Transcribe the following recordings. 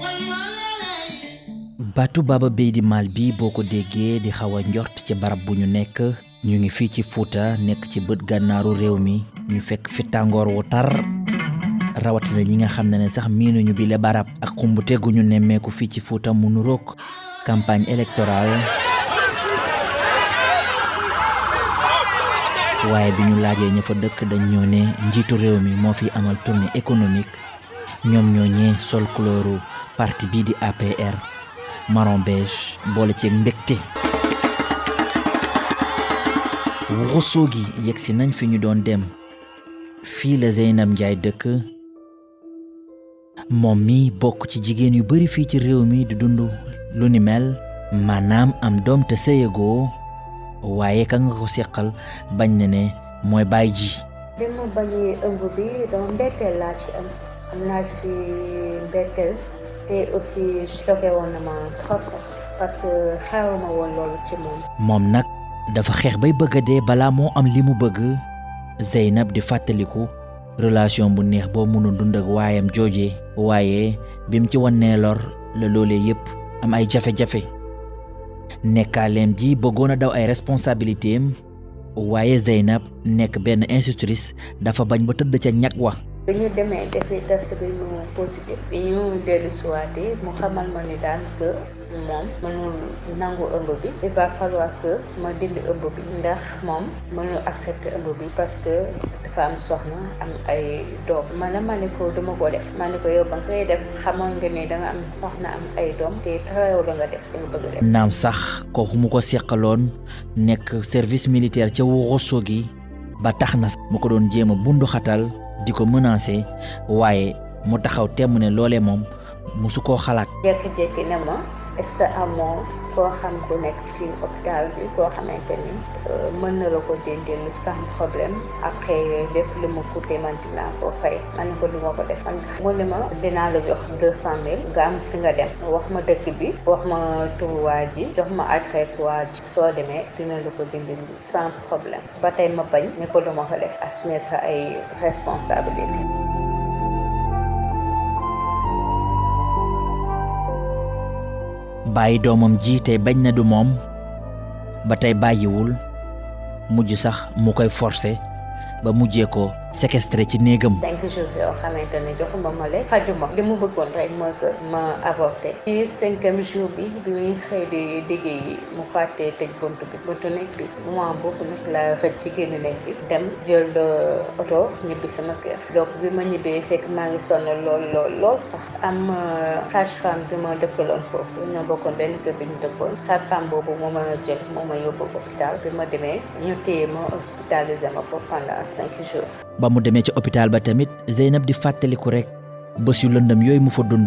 baatu Baba Beydi Mal bi boo ko déggee di xaw a njort ci barab bu ñu nekk ñu ngi fii ci Fuuta nekk ci bët gànnaaru réew mi ñu fekk fi tàngoor wu tar rawatina ñi nga xam ne ne sax miinuñu bi le barab ak xumbute gu ñu nemmeeku fii ci Fuuta mu nuroog campagne électorale waaye bi ñu laajee ña fa dëkk dañ ñoo ne njiitu réew mi moo fi amal tournée économique ñoom ñoo ñee sol couleuru parti bii di APR marron beige boole ci mbégte wuxusoo gi yegg si nañ fi ñu doon dem fii la Zeynab Njaay dëkk moom mi bokk ci jigéen yu bari fii ci réew mi di dund lu ni mel maanaam am doom te sëyagoo waaye ka nga ko seqal bañ na ne mooy baay ji bi ma bañee ëmb bi donc mbetteel laa ci am am naa ci mbetteel te aussi choqué woon na ma trop sax parce que xewma woon loolu ci moom moom nag dafa xeex bay bëgg a dee balaa moo am li mu bëgg Zeynab di fàttaliku relation bu neex boo mënoon dund ak waayam jooje waaye bi mu ci wannee lor la loolee yépp am ay jafe-jafe nekkaaleem ji bëggoon a daw ay responsabilité am waaye Zeynab nekk benn institutrice dafa bañ ba tëdd ca ñag wa bi ñu demee defi test bi mu positif bi ñu dellu siwaatee mu xamal ma ni daal que moom mënul nangu ëmb bi il va falloir que ma dindi ëmb bi ndax moom mënul accepter ëmb bi parce que dafa am soxna am ay doom man ma ne ko duma ko def ma ne ko yow ba nga koy def xamoon nga ne da nga am soxna am ay doom te taxaw la nga def da nga bëgg def naam sax kooku mu ko seqaloon nekk service militaire ca Ourossogui ba tax na mu ko doon jéem a bundu xatal di ko menacé waaye mu taxaw temm ne loolee moom musu koo xalaat jékki-jékki ne ma est-ce que amoo koo xam ku nekk ci hôpital bi koo xamante ni mën na la ko dindil sans problème après lépp lu mu coûté man dinaa ko fay man ko du ma ko def man mu ne ma dinaa la jox deux cent mille nga am fi nga dem wax ma dëkk bi wax ma turu waa ji jox ma adresse waa ji soo demee dina la ko dindil sans problème ba tey ma bañ ni ko du ma ko def assumer sa ay responsabilité bàyyi doomam ji tey bañ na du moom ba tey bàyyiwul mujj sax mu koy forcer ba mujjee ko séquestré ci néegam cinq jours yoo xamante ne joxuma ma lekk xajuma li mu bëggoon rek mooy que ma avorté ci cinquième jour bi bi muy xëy di liggéey mu fàttee tëj bunt bi buntu nekk bi moment boobu nag la xëj ci génn nekk bi dem jël oto ñibbi sama kër donc bi ma ñibbee fekk maa ngi sonn lool lool lool sax am sage femme bi ma dëkkaloon foofu ñoo bokkoon benn kër bi ñu dëkkoon sage femme boobu moo ma jël moo ma yóbbu hôpital bi ma demee ñu téye ma hospitalisé ma foofu pendant cinq jours ba mu demee ci hôpital ba tamit Zeynab di fàttaliku rek bés yu lëndëm yooyu mu fa dund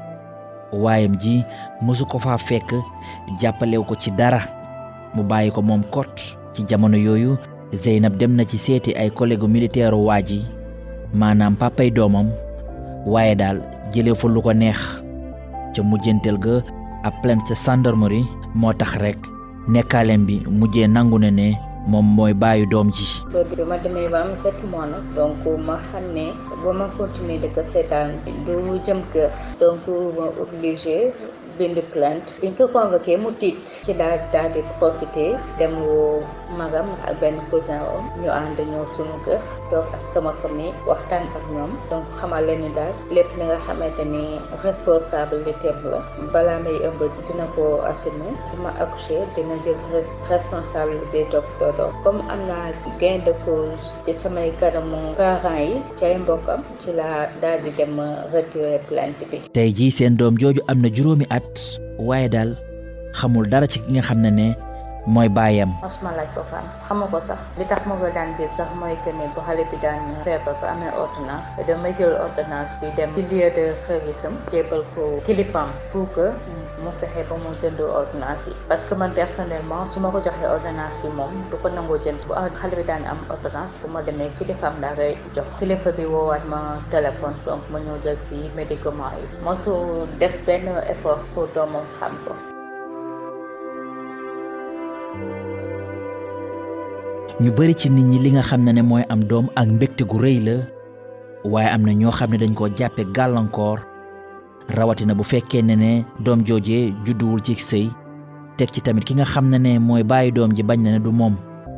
waayam ji mësu ko faa fekk jàppalew ko ci dara mu bàyyi ko moom kot ci jamono yooyu Zeynab dem na ci seeti ay collègue militaire waa ji maanaam papay doomam waaye daal jëlee fa lu ko neex ca mujjanteel ga ab plainte ca gendarmerie moo tax rek nekkaaleem bi mujjee nangu ne ne moom mooy bàyyi doom ji loolu bi ma demee ba am sept mois nag donc ma xam ne ba ma continuer di ko seetaan du jëm kër donc ma obligé bind plainte biñ ko convoqué mu tiit ci daal daal di profité dem woo magam ak benn cousin am ñu ànd ñëw suñu kër toog ak sama famille waxtaan ak ñoom donc xamal leen ni daal lépp li nga xamante ni responsabilité la balaa may ëmb dina ko assumer su ma accouché dina jël responsabilité topp doom comme am naa gain de cause ci samay kanamu parents yi ci ay mbokkam ci laa daal di dem retirer plainte bi tey jii seen doom jooju am na juróomi at waaye daal xamul dara ci ki nga xam ne ne mooy baayam mosuma laaj ko faam xamu ko sax li tax ma ko daan gis sax mooy que ne bu xale bi daan feebar ba amee ordonnance damay jël ordonnance bi dem ci lieu de service am jébal ko kilifaam pour que mu fexe ba mu jënd ordonnance yi parce que man personnellement su ma ko joxee ordonnance bi moom du ko nangoo jënd bu xale bi daan am ordonnance bu ma demee kilifaam daa koy jox kilifa bi woowaat ma téléphone donc ma ñëw jël si médicament yi mosu def benn effort pour doomam xam ko ñu bari ci nit ñi li nga xam ne ne mooy am doom ak mbégte gu rëy la waaye am na ñoo xam ne dañ koo jàppe gàllankoor rawatina bu fekkee ne ne doom joojee judduwul ci sëy teg ci tamit ki nga xam ne ne mooy bàyyi doom ji bañ na ne du moom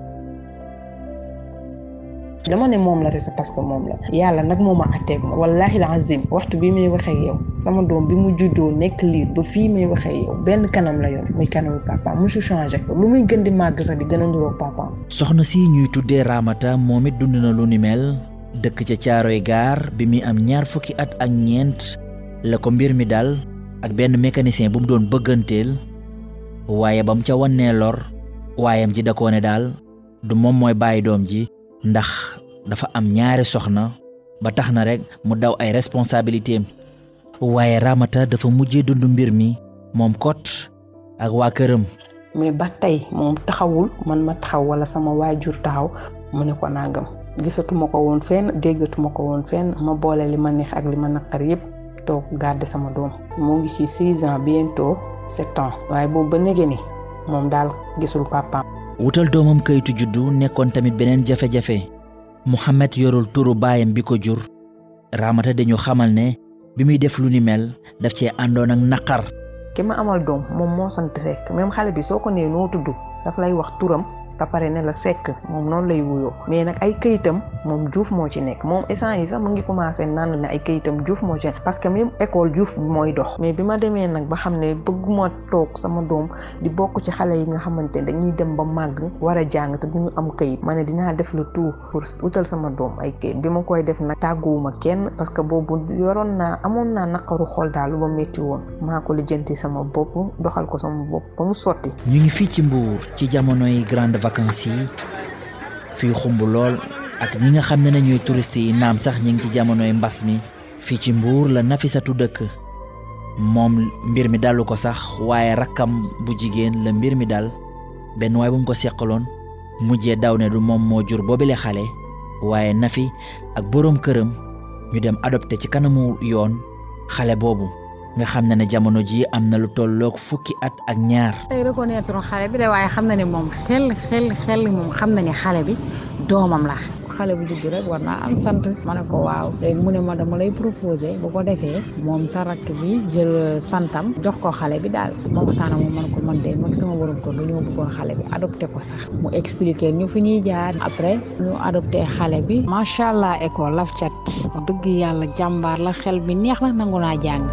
dama ne moom la rek parce que moom la yàlla nag moo ma atteeg ma wallahi la azim waxtu bi may waxee yow sama doom bi mu juddoo nekk liir ba fii may waxee yow benn kanam la yor muy kanamu papa musu changé lu muy gën di màgg sax di gën a nduroog papaam soxna si ñuy tuddee Ramata moom it dund na lu ni mel dëkk ca caaroy gaar bi muy am ñaar fukki at ak ñeent la ko mbir mi dal ak benn mécanicien bu mu doon bëgganteel waaye ba mu ca wannee lor waayam ji da koo ne daal du moom mooy bàyyi doom ji ndax dafa am ñaari soxna ba tax na rek mu daw ay responsabilité am waaye Ramata dafa mujjee dund mbir mi moom kot ak waa këram mais ba tey moom taxawul man ma taxaw wala sama waajur taxaw mu ne ko nangam gisatuma ko woon fenn déggatuma ko woon fenn ma boole li ma neex ak li ma naqar yépp toog garder sama doom mu ngi ci six ans bientôt sept ans waaye boobu ba nege ni moom daal gisul papaam wutal doomam kayitu juddu nekkoon tamit beneen jafe-jafe Mouhamed yorul turu baayam bi ko jur Ramata dañu xamal ne bi muy def lu ni mel daf cee àndoon ak naqar ki ma amal doom moom moo sant Seck même xale bi soo ko nee noo tudd daf lay wax turam ba pare ne la Seck moom noonu lay wuyoo mais nag ay këyitam moom Diouf moo ci nekk moom essence yi sax mu ngi commencé naan ne ay këyitam Diouf moo ci nekk parce que même école Diouf mooy dox mais bi ma demee nag ba xam ne bëgguma toog sama doom di bokk ci xale yi nga xamante ne dañuy dem ba màgg war a jàng te duñu am këyit ma ne dinaa def le tout pour utal sama doom ay këyit bi ma koy def nag tàgguwuma kenn parce que boobu yoroon naa amoon naa naqaru xol daal lu ma métti woon maa ko lijjanti sama bopp doxal ko sama bopp ba mu sotti ñu ngi fii ci Mbour ci jamonoy grande vacances yi fii xumb lool ak ñi nga xam ne ne ñooy touristes yi naam sax ñi ngi ci jamonoy mbas mi fii ci Mbour la Nafisatu dëkk moom mbir mi dalu ko sax waaye rakkam bu jigéen la mbir mi dal benn waay bu mu ko seqaloon mujjee daw ne du moom moo jur boobile xale waaye Nafi ak boroom këram ñu dem adopté ci kanamu yoon xale boobu nga xam ne ne jamono ji am na lu tolloog fukki at ak ñaar tey reconnaître xale bi de waaye xam na ne moom xel xel xel moom xam na ne xale bi doomam la xale bu judd rek war naa am sant ma ne ko waaw léegi mu ne ma dama lay proposé bu ko defee moom sa rakk bi jël santam jox ko xale bi daal ma waxtaan ak moom man ko man de mag sama borom ko dañoo bëggoon xale bi adopté ko sax mu expliqué ñu fi ñuy jaar après ñu adopté xale bi macha allah école laf cat dëgg yàlla jàmbaar la xel bi neex na nangu naa jàng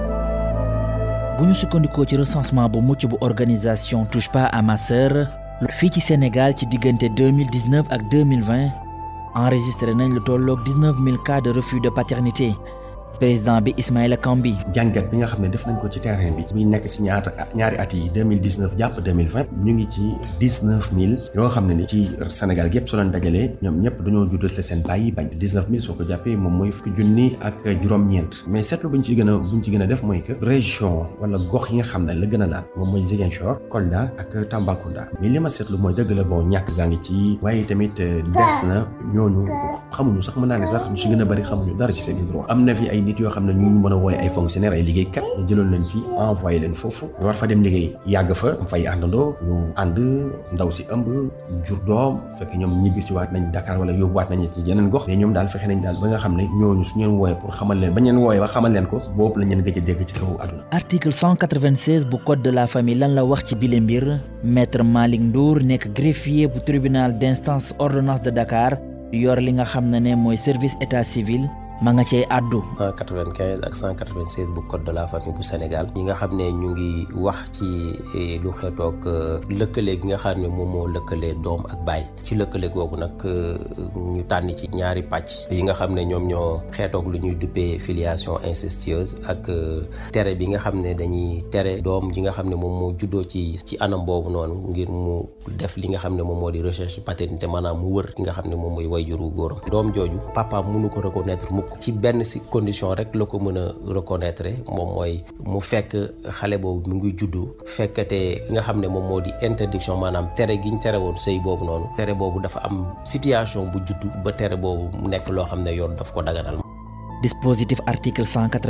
bu ñu sukkandikoo ci recensement bu mucc bu organisation touche pas à ma sœur fii ci Sénégal ci diggante 2019 ak 2020 enregistré nañ lu tolloog 19 000 cas de refus de paternité président bi Ismaïla Kambi jàngat bi nga xam ne def nañ ko ci terrain bi muy nekk ci ñaata ñaari at yi 2019 jàpp 2020 ñu ngi ci 19000 yoo xam ne ni ci Sénégal gépp soo leen dajalee ñoom ñëpp dañoo juddate seen bàyyi bañ 19000 soo ko jàppee moom mooy fukki junni ak juróom-ñeent mais seetlu buñ ci gën a buñ ci gën a def mooy que région wala gox yi nga xam ne la gën a laal moom mooy Ziguinchor Kolda ak Tambacounda mais li ma seetlu mooy dëgg la bon ñàkk gaa ngi ci waaye tamit des na ñooñu xamuñu sax mën naa ne sax ñu si gën a bëri xamuñu dara ci seen i droit am na fi ay nit yoo xam ne ñu mën a wooye ay fonctionnaire ay liggéeykat ñu jëloon leen fi envoyé leen foofu ñu war fa dem liggéey yàgg fa am fay àndandoo ñu ànd ndaw si ëmb jur doom fekk ñoom ñibbi si waat nañ Dakar wala yóbbuwaat nañ ci yeneen gox mais ñoom daal fexe nañ daal ba nga xam ne ñooñu su ñeen wooye pour xamal leen ba ñeen wooye ba xamal leen ko boobu lañ leen gëj a dégg ci kaw àdduna article 196 bu code de la famille lan la wax ci bile mbir maître Malick Ndour nekk greffier bu tribunal d'instance ordonnance de Dakar yor li nga xam ne ne mooy service état civil ma nga cee àddu 195 ak 196 bu code de la famille bu Sénégal yi nga xam ne ñu ngi wax ci lu xeetoog lëkkale gi nga xam ne moom moo lëkkale doom ak baay ci lëkkale googu nag ñu tànn ci ñaari pàcc yi nga xam ne ñoom ñoo xeetoog lu ñuy duppee filiation incestueuse ak tere bi nga xam ne dañuy tere doom ji nga xam ne moom moo juddoo ci ci anam boobu noonu ngir mu def li nga xam ne moom moo di recherche paternité maanaam mu wër ki nga xam ne moom mooy wayjuru góoram doom jooju papa mënu ko reconnaître mukk ci benn si condition rek la ko mën a reconnaître moom mooy mu fekk xale boobu mu ngi juddu fekkate nga xam ne moom moo di interdiction maanaam tere gi ñu tere woon sëy boobu noonu tere boobu dafa am situation bu juddu ba tere boobu mu nekk loo xam ne yoon daf ko daganal dispositif article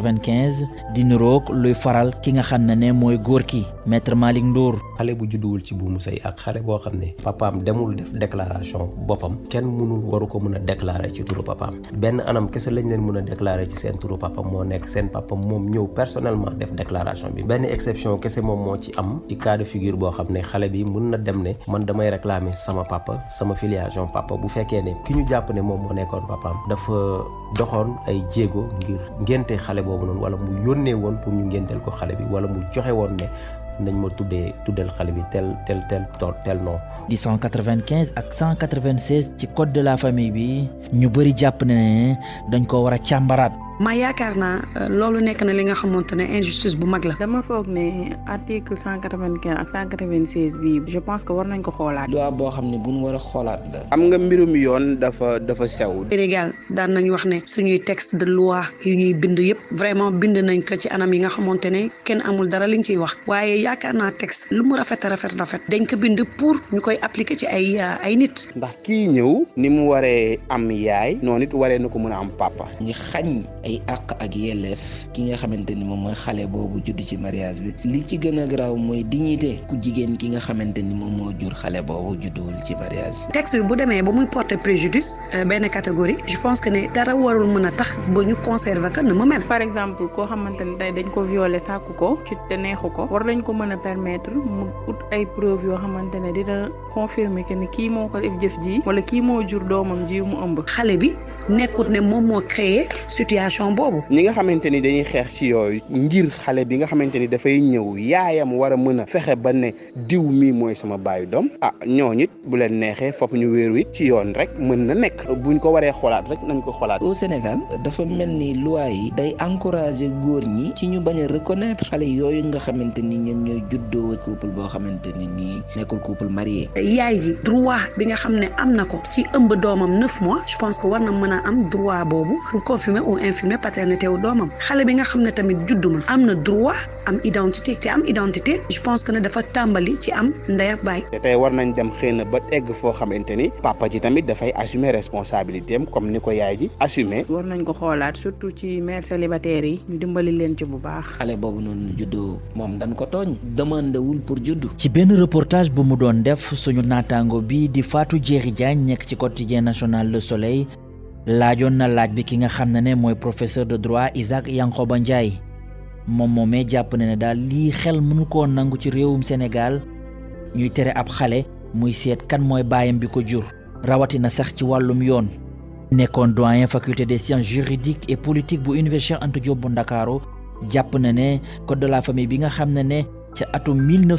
195 di niroog luy faral ki nga xam ne ne mooy góor ki maître Malick Ndour xale bu judduwul ci buumu sëy ak xale boo xam ne papaam demul def déclaration boppam kenn mënul waru ko mën a déclarer ci turu papaam benn anam kese lañ leen mën a déclarer ci seen turu papa moo nekk seen papa moom ñëw personnellement def déclaration bi benn exception kese moom moo ci am ci cas de figure boo xam ne xale bi mën na dem ne man damay réclamer sama papa sama filiation papa bu fekkee ne ki ñu jàpp ne moom moo nekkoon papaam dafa doxoon ay jéego ngir ngénte xale boobu noonu wala mu yónnee woon pour ñu ngénteel ko xale bi wala mu joxe woon ne nañ ma tuddee tuddal xale bi tel tel tel tel nom. di 195 ak 196 ci code de la famille bi ñu bëri jàpp ne dañ ko war a càmbaraat. ma yaakaar naa loolu nekk na li nga xamante ne injustice bu mag la. dama foog ne article cent quatre vingt quinze ak cent quatre vingt seize bii je pense que war nañ ko xoolaat. loi boo xam ne bu ñu war a xoolaat la. am nga mbirum yoon dafa dafa sew. Sénégal daan nañ wax ne suñuy texte de loi yu ñuy bind yëpp vraiment bind nañ ko ci anam yi nga xamante ne kenn amul dara liñ ciy wax waaye yaakaar naa texte lu mu rafet rafet rafet dañ ko bind pour ñu koy appliquer ci ay ay nit. ndax kii ñëw ni mu waree am yaay noonu it waree na ko mën a am papa. ñu xañ ay àq ak yelleef ki nga xamante ni moom mooy xale boobu judd ci mariage bi li ci gën a garaaw mooy dignité ku jigéen ki nga xamante ni moom moo jur xale boobu judduwul ci mariage texte bi bu demee ba muy porter préjudice benn catégorie je pense que ne dara warul mën a tax ba ñu conserver que na mu mel. par exemple koo xamante ni tey dañ ko violer sàkku ko ci te neexu ko war nañ ko mën a permettre mu ut ay preuve yoo xamante ne dina confirmer que ni kii moo ko def jëf ji wala kii moo jur doomam ji mu ëmb. xale bi nekkut ne moom moo créer situation boobu. ñi nga xamante ni dañuy xeex ci yooyu ngir xale bi nga xamante ni dafay ñëw yaayam war a mën a fexe ba ne diw mii mooy sama baayu doom ah ñooñu it bu leen neexee foofu ñu wéeru it ci yoon rek mën na nekk buñ ko waree xoolaat rek nañ ko xoolaat. au Sénégal dafa mel ni loi yi day encourager góor ñi ci ñu bañ a reconnaître xale yooyu nga xamante ni ñoom ñooy juddoo couple boo xamante ni nii nekkul couple marié. yaay ji droit bi nga xam ne am na ko ci ëmb doomam neuf mois je pense que war na mën a am droit boobu pour confirmer ou infirmer paternité wu doomam xale bi nga xam ne tamit judduma am na droit am identité te am identité je pense que ne dafa tàmbali ci am ndey ak baay. te tey war nañ dem xëy na ba egg foo xamante ni papa ji tamit dafay assumer responsabilité am comme ni ko yaay ji assumer. war nañ ko xoolaat surtout ci mère célibataire yi ñu dimbali leen ci bu baax. xale boobu noonu juddoo moom dañ ko tooñ demandé wul pour juddu. ci benn reportage bu mu doon def suñu naataango bi di Fatou Diéry Diagne nekk ci quotidien national Le Soleil. laajoon na laaj bi ki nga xam ne ne mooy professeur de droit Isaac Yankoba Ndiaye moom moomee jàpp ne ne daal lii xel mënu koo nangu ci réewum Sénégal ñuy tere ab xale muy seet kan mooy baayam bi ko jur rawatina sax ci wàllum yoon nekkoon doyen faculté des sciences juridiques et politiques bu université Cheikh Anta Diop bu Ndakaaru jàpp na ne code de la famille bi nga xam ne ne ca atum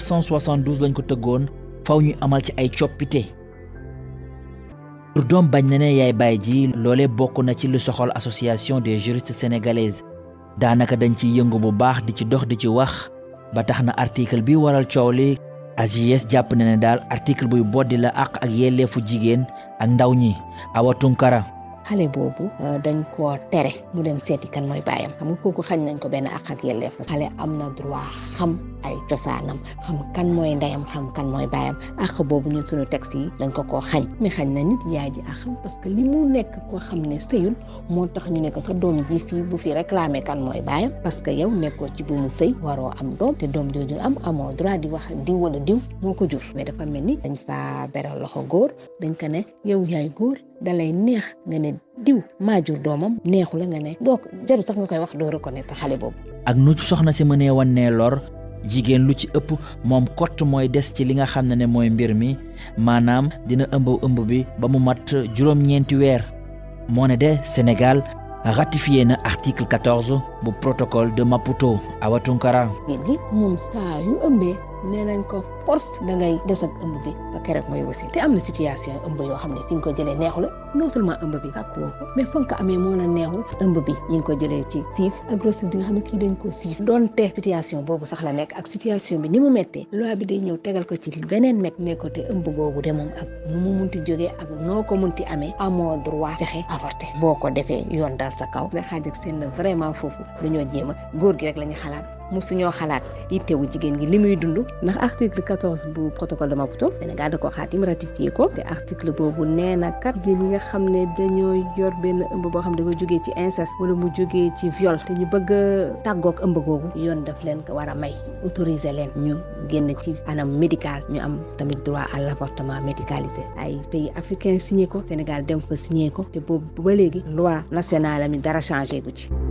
1972 lañ ko tëggoon faw ñu amal ci ay coppite pour doom bañ na ne yaay baay ji loole bokk na ci lu soxal association des juristes sénégalaises daanaka dañ ciy yëngu bu baax di ci dox di ci wax ba tax na article bi waral coow li AJS jàpp na ne daal article buy boddi la àq ak yelleefu jigéen ak ndaw ñi Awa Tunkara xale boobu dañ koo tere mu dem seeti kan mooy baayam xam nga kooku xañ nañ ko benn àq ak yelleef xale am na droit xam ay cosaanam xam kan mooy ndeyam xam kan mooy baayam àq boobu ñun suñu texte yi dañ ko koo xañ mais xañ na nit yaay ji àqam parce que li mu nekk koo xam ne sëyul moo tax ñu ne ko sa doom ji fii bu fi réclamer kan mooy baayam parce que yow nekkoo ci bu mu sëy waroo am doom te doom jooju am amoo droit di wax diw wala diw moo ko jur mais dafa mel ni dañ faa beral loxo góor dañ ko ne yow yaay góor dalay neex nga ne diw maa jur doomam neexu la nga ne donc jaru sax nga koy wax doo reconnaître xale boobu ak nu soxna si mënee wan ne lor jigéen lu ci ëpp moom kott mooy des ci li nga xam ne ne mooy mbir mi maanaam dina ëmb ëmb bi ba mu mat juróom-ñeenti weer moo ne de Sénégal ratifié na article 14 bu protocole de Maputo Awa Tunkara gi moom saa yu ëmbee nee nañ ko force da ngay des ak ëmb bi ba keroog mooy wasi te am na situation ëmb yoo xam ne fi nga ko jëlee neexu la non seulement ëmb bi sàkk woo ko mais fa nga ko amee moo la neexul ëmb bi ñu ngi ko jëlee ci siif ak grossesse bi nga xam ne kii dañ ko siif doonte situation boobu sax la nekk ak situation bi ni mu méttee loi bi day ñëw tegal ko ci beneen nekk ne ko te ëmb boobu de moom ak nu mu munti jógee ak noo ko munti amee amoo droit fexe avorté boo ko defee yoon dal sa kaw nga xaaj ak seen vraiment foofu dañoo jéem a góor gi rek la ñu xalaat musuñoo xalaat yittewu jigéen gi li muy dund ndax article 14 bu protocole de Maputo Sénégal da ko xaatim ratifié ko te article boobu nee na kat jigéen yi nga xam ne dañoo yor benn ëmb boo xam ne dafa jógee ci inceste wala mu jógee ci viol te ñu bëgg a tàggoog ëmb googu yoon daf leen ko war a may autoriser leen ñu génn ci anam médical ñu am tamit droit à l'avortement médicalisé ay pays africains signé ko Sénégal dem fa signé ko te boobu ba léegi loi nationale ami dara changé gu ci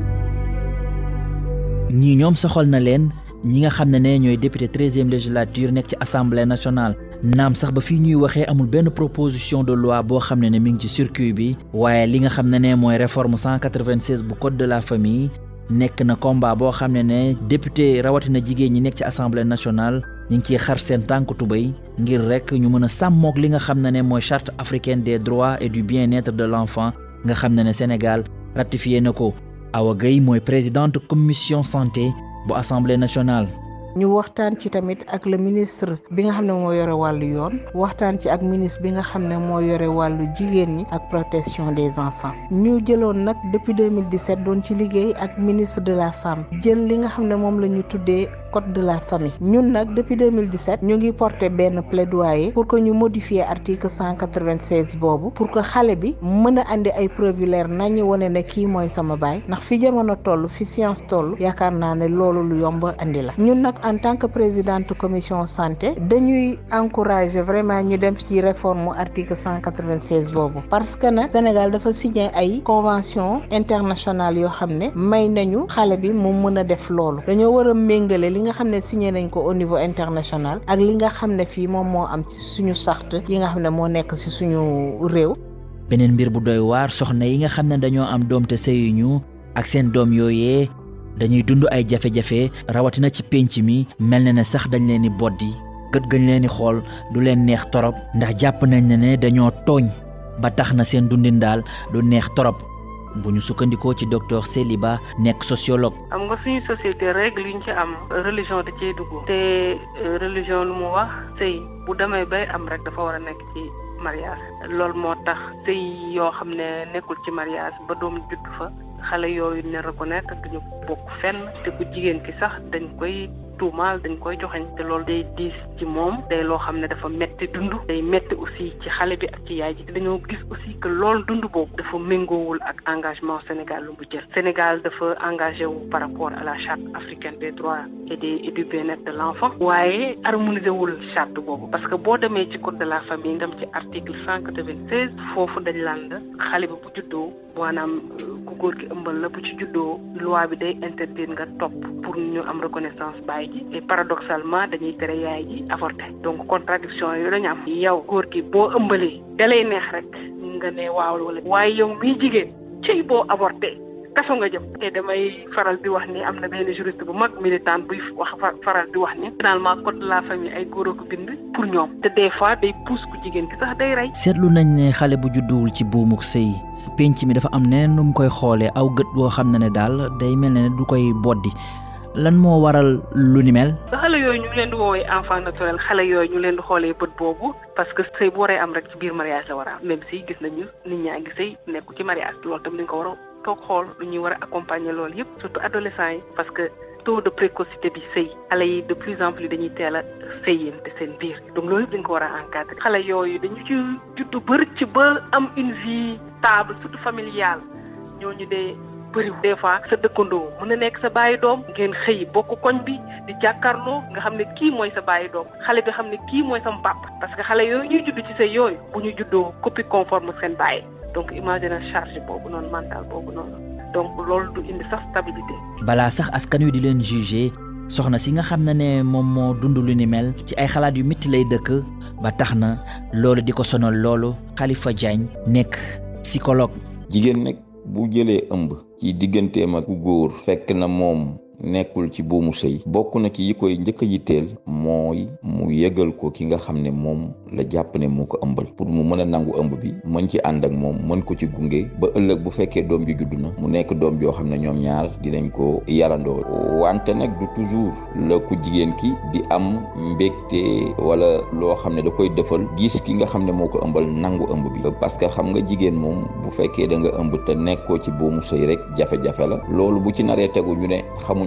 ñii ñoom soxal na leen ñi nga xam ne ne ñooy député treizième législature nekk ci assemblée nationale naam sax ba fii ñuy waxee amul benn proposition de loi boo xam ne ne mi ngi ci circuit bi waaye li nga xam ne ne mooy réforme 196 bu code de la famille nekk na combat boo xam ne ne député rawatina jigéen ñi nekk ci assemblée nationale ñu ngi ciy xar seen tànk tubéy ngir rek ñu mën a sàmmoog li nga xam ne ne mooy charte africaine des droits et du bien-être de l'enfant nga xam ne ne Sénégal ratifié na ko Awa Gueye mooy présidente commission santé bu assemblée nationale. ñu waxtaan ci tamit ak le ministre bi nga xam ne moo yore wàllu yoon waxtaan ci ak ministre bi nga xam ne moo yore wàllu jigéen ñi ak protection des enfants ñu jëloon nag depuis 2017 doon ci liggéey ak ministre de la femme jël li nga xam ne moom la ñu tuddee code de la famille ñun nag depuis 2017 ñu ngi porter benn plaidoyer pour que ñu modifier article 196 boobu pour que xale bi mën a andi ay preuve yu leer nañu wane ne kii mooy sama baay ndax fi jamono toll fi science toll yaakaar naa ne loolu lu yomb andi la ñun nag en tant que présidente commission santé dañuy encourager vraiment ñu dem ci réforme article 196 boobu parce que nag Sénégal dafa signé ay convention internationale yoo xam ne may nañu xale bi mu mën a def loolu dañoo war a méngale li nga xam ne signé nañ ko au niveau international ak li nga xam ne fii moom moo am ci suñu sart yi nga xam ne moo nekk ci suñu réew beneen mbir bu doy waar soxna yi nga xam ne dañoo am doom te sëyuñu ak seen doom yooyee dañuy dund ay jafe-jafe rawatina ci pénc mi mel na ne sax dañ leen di boddi gët gañ leen di xool du leen neex torop ndax jàpp nañ ne ne dañoo tooñ ba tax na seen dundin daal du neex torop bu ñu sukkandikoo ci docteur Seliba nekk sociologue. am nga suñu société règle yu ñu ci am religion da cee dugg te religion lu mu wax sëy bu demee bay am rek dafa war a nekk ci mariage loolu moo tax sëy yoo xam ne nekkul ci mariage ba doom judd fa xale yooyu ne reconnaître duñu bokk fenn te ku jigéen ki sax dañ koy tuumaal dañ koy joxeñ te loolu day diis ci moom day loo xam ne dafa metti dund day metti aussi ci xale bi ak ci yaay ji dañoo gis aussi que loolu dund boobu dafa méngoowul ak engagement Sénégal lu mu jël Sénégal dafa engagé wu par rapport à la charte africaine des droits et des et du bien-être de l'enfant waaye harmonisé wul charte boobu parce que boo demee ci code de la famille nga dem ci article cent quatre-vingt-seize foofu dañ laan la xale bi bu juddoo maanaam ku góor ki ëmbal la bu ci juddoo loi bi day interdire nga topp pour ñu am reconnaissance baay ji et paradoxalement dañuy tere yaay ji avorté donc contradiction yooyu dañu am yow góor gi boo ëmbalee dalay neex rek nga ne waaw wala waaye yow miy jigéen cëy boo avorté kaso nga jëm te damay faral di wax ni am na benn juriste bu mag militant buy wax faral di wax ni finalement code de la famille ay góor a ko bind pour ñoom te des fois day pousse ku jigéen ki sax day rey seetlu nañ ne xale bu judduwul ci buumuk sëy penc mi dafa am neneen nu mu koy xoolee aw gët boo xam ne ne daal day mel ne du koy boddi lan moo waral lu ni mel. xale yooyu ñu leen di woowee enfant naturel xale yooyu ñu leen di xoolee bët boobu parce que sëy bu waree am rek ci biir mariage la war a am même si gis nañu nit ñaa ngi sëy nekku ci mariage loolu tam dañ ko war a toog xool lu ñuy war a accompagner loolu yëpp surtout adolescents yi parce que taux de précocité bi sëy xale yi de plus en plus dañuy teel a sëyante seen biir donc loolu yëpp dañ ko war a encadrer xale yooyu dañu ci juddu bëri ci ba am une vie stable surtout familiale ñooñu dee bëri des fois sa dëkkandoo mën na nekk sa bàyyi doom ngeen xëy bokk koñ bi di jàkkaarloo nga xam ne kii mooy sa bàyyi doom xale bi xam ne kii mooy sama papa parce que xale yooyu ñuy judd ci say yooyu bu ñu juddoo copie conforme seen bàyyi donc imagine charge boobu noonu mental boobu noonu donc loolu du indi sax stabilité. balaa sax askan wi di leen juger soxna si nga xam ne ne moom moo dund lu ni mel ci ay xalaat yu métti lay dëkk ba tax na loolu di ko sonal loolu Khalifa Diagne nekk psychologue. jigéen nag bu jëlee ëmb ci digganteem ak ku góor fekk na moom nekkul ci buumu sëy bokk na ci yi koy njëkk a yitteel mooy mu yëgal ko ki nga xam ne moom la jàpp ne moo ko ëmbal pour mu mën a nangu ëmb bi mën ci ànd ak moom mën ko ci gunge ba ëllëg bu fekkee doom ji judd na mu nekk doom joo xam ne ñoom ñaar dinañ ko yarandoo wante nag du toujours la ku jigéen ki di am mbégte wala loo xam ne da koy defal gis ki nga xam ne moo ko ëmbal nangu ëmb bi parce que xam nga jigéen moom bu fekkee da nga ëmb te nekkoo ci buumu sëy rek jafe-jafe la loolu bu ci naree tegu ñu ne xamuñ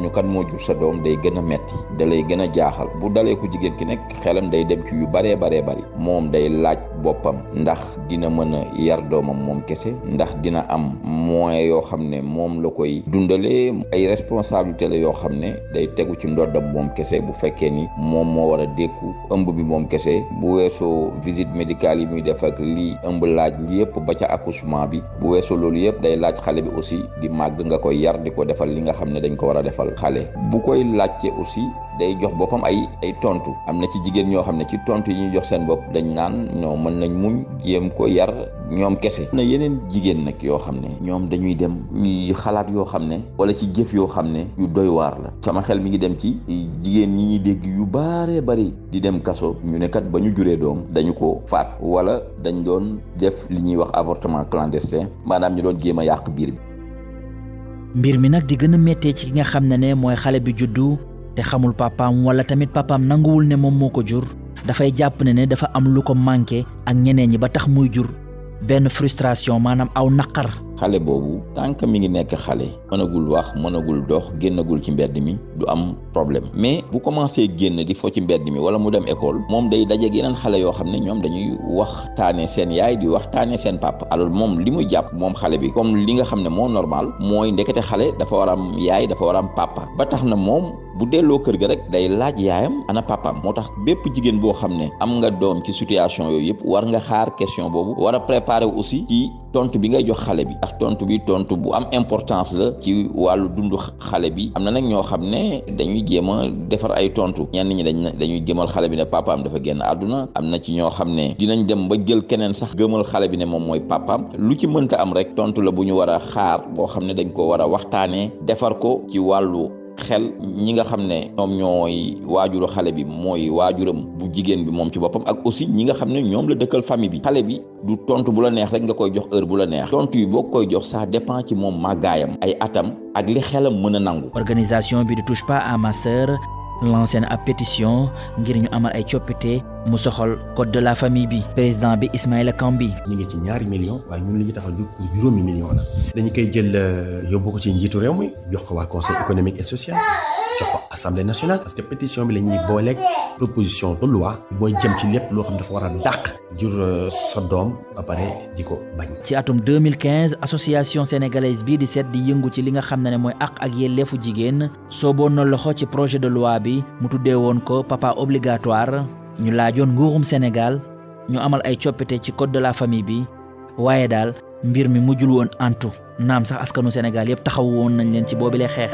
xamuñu kan moo jur sa doom day gën a metti da lay gën a jaaxal bu dalee ku jigéen ki nekk xelam day dem ci yu baree baree bari moom day laaj boppam ndax dina mën a yar doomam moom kese ndax dina am moyen yoo xam ne moom la koy dundalee ay responsabilité la yoo xam ne day tegu ci ndoddam moom kese bu fekkee ni moom moo war a dékku ëmb bi moom kese bu weesoo visite médicale yi muy def ak lii ëmb laaj li yëpp ba ca accouchement bi bu weesoo loolu yëpp day laaj xale bi aussi di màgg nga koy yar di ko defal li nga xam ne dañ ko war a defal xale bu koy laajte aussi day jox boppam ay ay tontu am na ci jigéen ñoo xam ne ci tontu yi ñuy jox seen bopp dañ naan ñoo mën nañ muñ jéem ko yar ñoom kese na yeneen jigéen nag yoo xam ne ñoom dañuy dem ñuy xalaat yoo xam ne wala ci jëf yoo xam ne yu doy waar la sama xel mi ngi dem ci jigéen ñi ñuy dégg yu baaree bari di dem kaso ñu ne kat ba ñu juree doom dañu ko faat wala dañ doon def li ñuy wax avortement clandestin maanaam ñu doon jéem a yàq biir bi mbir mi nag di gën a méttee ci ki nga xam ne ne mooy xale bi juddu te xamul papaam wala tamit papaam nanguwul ne moom moo ko jur dafay jàpp ne ne dafa am lu ko manqué ak ñeneen ñi ba tax muy jur benn frustration maanaam aw naqar xale boobu tant mi ngi nekk xale mënagul wax mënagul dox génnagul ci mbedd mi du am problème mais bu commencé génn di fo ci mbedd mi wala mu dem école moom day dajeeg yeneen xale yoo xam ne ñoom dañuy waxtaane seen yaay di waxtaane seen papa alors moom li muy jàpp moom xale bi comme li nga xam ne moo normal mooy ndekete xale dafa war am yaay dafa war am papa ba tax na moom bu delloo kër ga rek day laaj yaayam ana papaam moo tax bépp jigéen boo xam ne am nga doom ci situation yooyu yëpp war nga xaar question boobu war a préparer aussi ci tontu bi ngay jox xale bi ndax tontu bi tontu bu am importance la ci wàllu dundu xale bi am na nag ñoo xam ne dañuy jéem a defar ay tontu ñenn ñi dañ dañuy gëmal xale bi ne papaam dafa génn àdduna am na ci ñoo xam ne dinañ dem ba jël keneen sax gëmal xale bi ne moom mooy papaam lu ci mënta am rek tontu la bu ñu war a xaar boo xam ne dañ ko war a waxtaanee defar ko ci wàllu xel ñi nga xam ne ñoom ñooy waajuru xale bi mooy waajuram bu jigéen bi moom ci boppam ak aussi ñi nga xam ne ñoom la dëkkal famille bi xale bi du tontu bu la neex rek nga koy jox heure bu la neex tontu yi boo koy jox ça dépend ci moom màggaayam ay atam ak li xelam mën a nangu. organisation bi di touche pas à ma sœur lancé na ab pétition ngir ñu amal ay coppite mu soxal code de la famille bi président bi Ismaïla Kambi ñu ngi ci ñaari millions waaye ñun li ñu tax a jug pour juróomi millions la dañu koy jël yóbbu ko ci njiitu réew mi jox ko waa conseil économique et social jox ko assemblée nationale parce que pétition bi la ñuy booleeg proposition de loi mooy jëm ci lépp loo xam dafa war a dàq jur sa doom ba pare di ko bañ. ci atum 2015 association sénégalaise bii di seet di yëngu ci li nga xam ne ne mooy àq ak yelleefu jigéen sooboon na loxo ci projet de loi bi mu tuddee woon ko papa obligatoire ñu laajoon nguurum Sénégal ñu amal ay coppite ci code de la famille bi waaye daal mbir mi mujjul woon antu naam sax askanu Sénégal yëpp taxawu woon nañ leen ci boobilee xeex.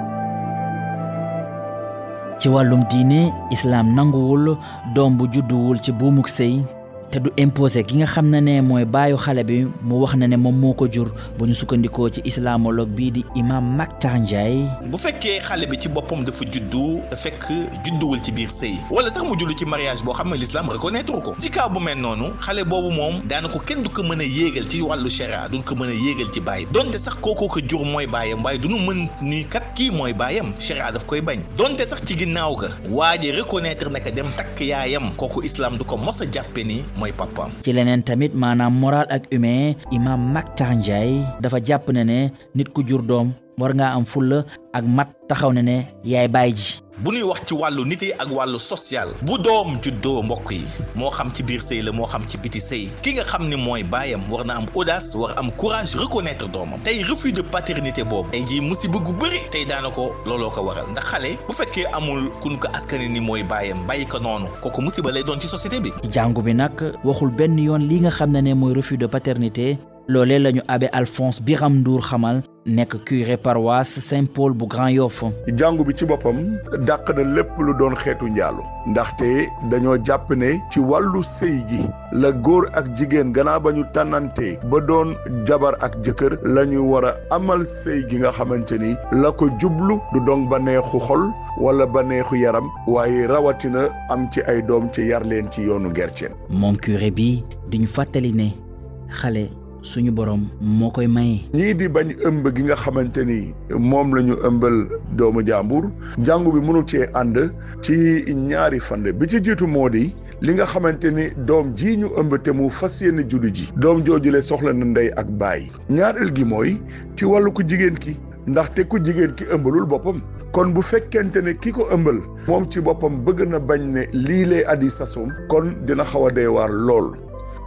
ci wàllum diine islaam nanguwul doom bu judduwul ci buumuk sëy te du imposé ki nga xam ne ne mooy baayu xale bi mu wax na ne moom moo ko jur bu ñu sukkandikoo ci islamologue bii di imam Mactar Ndiaye bu fekkee xale bi ci boppam dafa juddu fekk judduwul ci biir sëy wala sax mu jullu ci mariage boo xam ne l'islam reconnaître ko ci cas bu mel noonu xale boobu moom daanaka kenn du ko mën a yéegal ci wàllu sharia duñ ko mën a yéegal ci baay donte sax kooku ko jur mooy baayam waaye duñu mën ni kat kii mooy baayam sharia daf koy bañ donte sax ci ginnaaw ga waa ji reconnaître naka dem takk yaayam kooku islam du ko mos a jàppe ni mooy papaam ci leneen tamit maanaam moral ak humain imam Mactar Ndiaye dafa jàpp ne ne nit ku jur doom war ngaa am fulla ak mat taxaw ne ne yaay baay ji bu ñuy wax ci wàllu nit yi ak wàllu social bu doom juddoo mbokk yi moo xam ci biir sëy la moo xam ci biti sëy ki nga xam ni mooy baayam war na am audace war am courage reconnaître doomam tey refus de paternité boobu tey jii musiba gu bëri tey daana ko looloo ko waral ndax xale bu fekkee amul kun ko askani ni mooy baayam bàyyi ko noonu kooku musiba lay doon ci société bi ci jàngu bi nag waxul benn yoon li nga xam ne ne mooy refus de paternité loolee la ñu abbé Alphonse Biram Ndour xamal nekk curé paroisse Saint-Paul bu Grand Yoff jàngu bi ci boppam dàq na lépp lu doon xeetu njaalu ndaxte dañoo jàpp ne ci wàllu sëy gi la góor ak jigéen gannaaw ba ñu tànnante ba doon jabar ak jëkkër la ñu war a amal sëy gi nga xamante ni la ko jublu du doon ba neexu xol wala ba neexu yaram waaye rawatina am ci ay doom ci yar leen ci yoonu ngerceen moom curé bi di ñu fàttali ne xale suñu borom moo koy maye. ñii di bañ ëmb gi nga xamante ni moom la ñu ëmbal doomu jàmbur jàngu bi mënul cee ànd ci ñaari fànn bi ci jiitu moo di li nga xamante ni doom ji ñu ëmb te mu fas yéene juddu ji doom joojule soxla na ndey ak baay ñaareel gi mooy ci wàllu ko jigéen ki ndaxte ku jigéen ki ëmbalul boppam kon bu fekkente ne ki ko ëmbal moom ci boppam bëgg na bañ ne lii lay addi sasum kon dina xaw a dee waar lool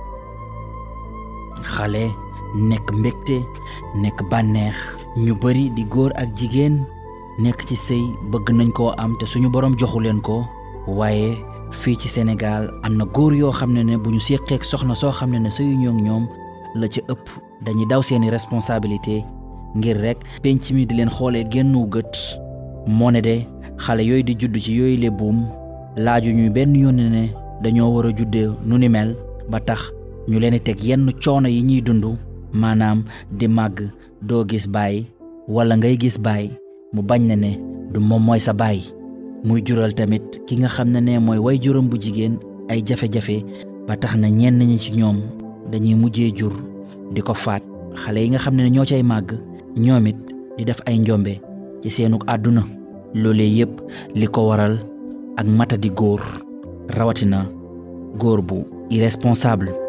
xale nekk mbégte nekk bànneex ñu bari di góor ak jigéen nekk ci sëy bëgg nañ koo am te suñu borom joxu leen ko waaye fii ci Sénégal am na góor yoo xam ne ne bu ñu séqeek soxna soo xam ne ne sëyu ñoog ñoom la ci ëpp dañuy daw seeni responsabilité ngir rek penc mi di leen xoolee génnu gët moo ne de xale yooyu di judd ci yooyu le buum laaju ñuy benn yoon ne dañoo war a juddee nu ni mel ba tax ñu leen di teg yenn coono yi ñuy dund maanaam di màgg doo gis baay wala ngay gis baay mu bañ na ne du moom mooy sa baay muy jural tamit ki nga xam ne ne mooy way juram bu jigéen ay jafe-jafe ba tax na ñenn ñi ci ñoom dañuy mujjee jur di ko faat xale yi nga xam ne ñoo cay màgg ñoom it di def ay njombe ci seenug àdduna loolee yépp li ko waral ak matadi góor rawatina góor bu irresponsable